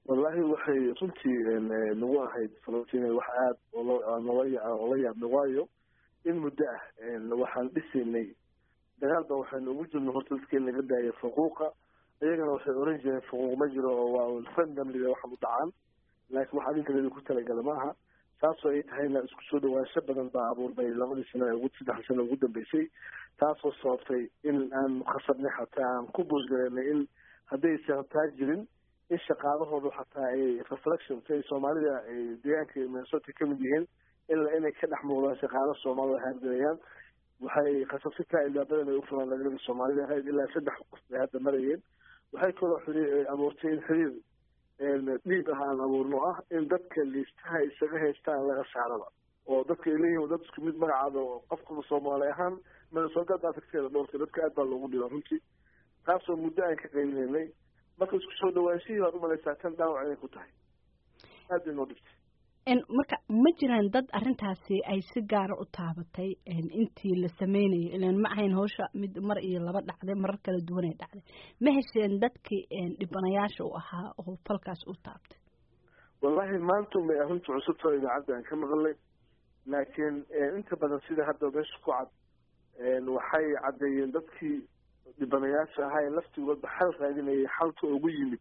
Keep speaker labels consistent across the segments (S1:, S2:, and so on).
S1: wallahi waxay runtii nagu ahayd falastiin wax aada oola yaabna waayo in muddo ah waxaan dhisaynay dagaal ba waxaynu ugu jirna horta dadka in laga daaya faquuqa iyagana waxay oran jireen faquuq ma jiro oo waa randomliga waxan u dhacaan laakiin wax adinka ku talagala maaha taasoo ay tahayna isku soo dhawaansho badan baa abuurmay labadii sano ugu saddex sano ugu dambeysay taasoo sababtay in aan khasabnay xataa aan ku boosgareynay in haddaysan taa jirin in shaqaalahoodu xataa ay reflection si ay soomaalida ay deegaanka minnesota kamid yihiin ila inay ka dhex muuqdaan shaqaalo soomaalida haargalayaan waxay khasabsitaa ilaabadan ay ufuraan lagada soomaalida ahayd ilaa saddex qof bay hadda marayeen waxay kaloo xiriir abuurtay in xiriir dhiib ah aan abuurno ah in dadka liistaha isaga haystaan laga saaraba oo dadka ay leeyihin dad isku mid magacaada oo qofkaba soomaali ahaan minnesota tagteeda dhowrka dadka aad baa loogu dhiba runtii taasoo muddo aan ka qaylinay marka isku soo dhawaanshihii baad umalaysaa tan dhaawac inay ku tahay aad bay noo dhibtay
S2: marka ma jiraan dad arrintaasi ay si gaara u taabatay intii la sameynayo ilan ma ahayn hawsha mid mar iyo laba dhacday marar kala duwan ay dhacday ma hesheen dadkii dhibanayaasha u ahaa oo falkaas u taabtay
S1: wallahi maanta may arrinta cusubta idaacadda aan ka maqalnay laakiin inta badan sida hadda meesha ku cad waxay caddeeyeen dadkii dhibanayaasha ahaa ee laftigoodba xal raadinayay xalka ugu yimid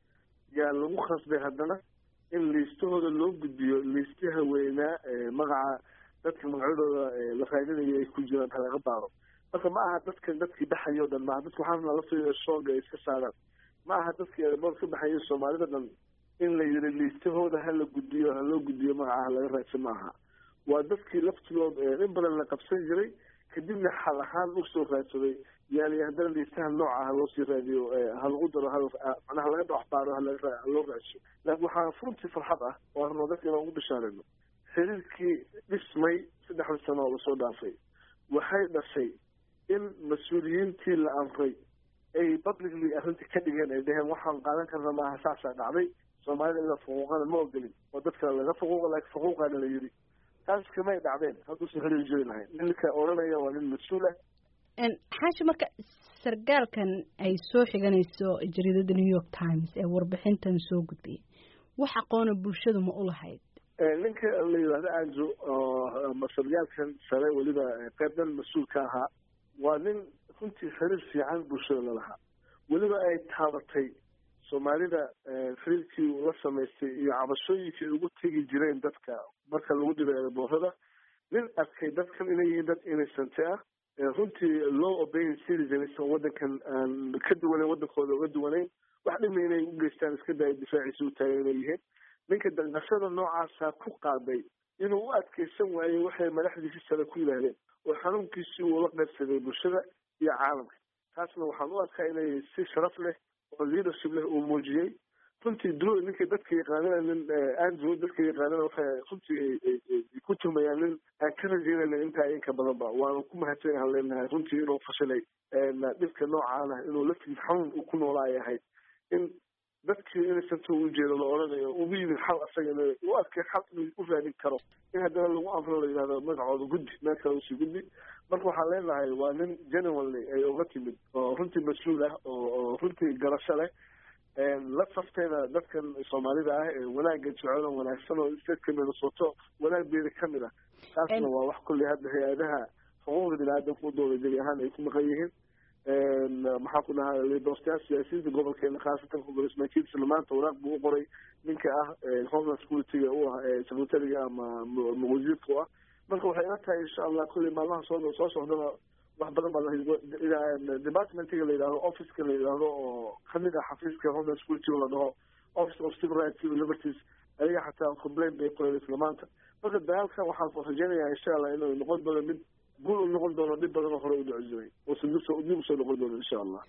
S1: yaa lagu khasbay haddana in liistahooda loo gudbiyo liistaha weynaa magaca dadka magacyadooda la raadinayo ay ku jiraan halaga baaro marka ma aha dadkan dadkii baxayo o dhan maaha dadka waxaana laftigoda shooga ay iska saaraan ma aha dadkii eebood ka baxayo soomaalida dhan in la yiri liistahooda hala gudbiyo haloo gudbiyo magaca halaga raadsan maaha waa dadkii laftigood in badan la qabsan jiray kadibna xal ahaan usoo raadsaday yani haddana liistaha nooca ha loosii raadiyo halagu daro manaha laga dhawaxbaaro haloo raadso laakin waxaa runtii farxad ah oo arno dadka inaan ugu bishaarayno xiriirkii dhismay saddexda sano oo lasoo dhaafay waxay dhashay in mas-uuliyiintii la amray ay publicly arrintii ka dhigeen ay dhaheen waxaan qaadan karna maaha saasaa dhacday soomaalida ila faquuqana ma ogolin oo dadka laga faquuqa laakiin faquuqaana la yidhi taas kamay dhacdeen hadduusan xiriir jiri lahayn ninka odhanaya waa nin mas-uul ah
S2: xaashi marka sargaalkan ay soo xiganayso jariidada new york times ee warbixintan soo gudbiyay wax aqoona bulshadu ma u lahayd
S1: ninka la yidhahdo anjo sargaalkan sare weliba qeybdan mas-uul ka ahaa waa nin runtii xiriir fiican bulshada lalahaa weliba ay taabatay soomaalida xiriirkii la samaystay iyo cabashooyinkii ay ugu tegi jireen dadka marka lagu dhibay eeboorada nin arkay dadkan inay yihiin dad innocente ah runtii low obeying citizens oo wadankan aan ka duwaneyn wadankooda uga duwaneyn wax dhibna inay u geystaan iska daya difaaciisa u taagan inay yihiin ninka danqashada noocaasa ku qaaday inuu u adkeysan waayey waxay madaxdiisi sare ku yidhaahdeen oo xanuunkiisii uu la qaybsaday bulshada iyo caalamka taasna waxaan u arkaa inay si sharaf leh oo leadership leh uu muujiyey runtii dro ninka dadka yaqaanana nin andrew dadka yaqaanana waxay runtii ku tuhmayaan nin aan ka rajeynayna intaa inka badanba waanu ku mahadsanyahan leenahay runtii inuu fashilay dhibka noocaana inuu laftiis xanuun ku noolaa ay ahayd in dadkii innocenta u jeedo la odhanayo ugu yimid xal asagana u arkay xal inuu u raadin karo in haddana lagu amro la yidhahdo magacooda guddi meel kale usii guddi marka waxaan leenahay waa nin genuinely ay uga timid oo runtii mas-uul ah oo runtii garasho leh la safteeda dadkan soomaalida ah ee wanaagga jecel oo wanaagsan oo stateka minnesota wanaagbeeda kamid ah taasna waa wax kulley hadda hay-adaha xuquuqda bini aadamka u dooda gebi ahaan ay ku maqan yihiin maxaa ku dhahaa liidoostayaal siyaasiyiinta gobolkeena khaasatan congressman kidsna maanta waraaq buu u qoray ninka ah homeland security-ga u ah secretariga ama wasiirka u ah marka waxay ila tahay insha allah kulley maalmaha soo soo socdaba wax badan baa departmentiga la yidhahdo officeka la yidhahdo oo kamid ah xafiiska homeland security la dhaho office of civil rights civil liberties ayaga xataa complaint bay qoreen isla maanta marka dagaalkan waxaan rajeynayaa insha allah inuu noqon doono mid guul u noqon doono dhib badan oo hore u dhici jiray oo dib usoo noqon doono insha allah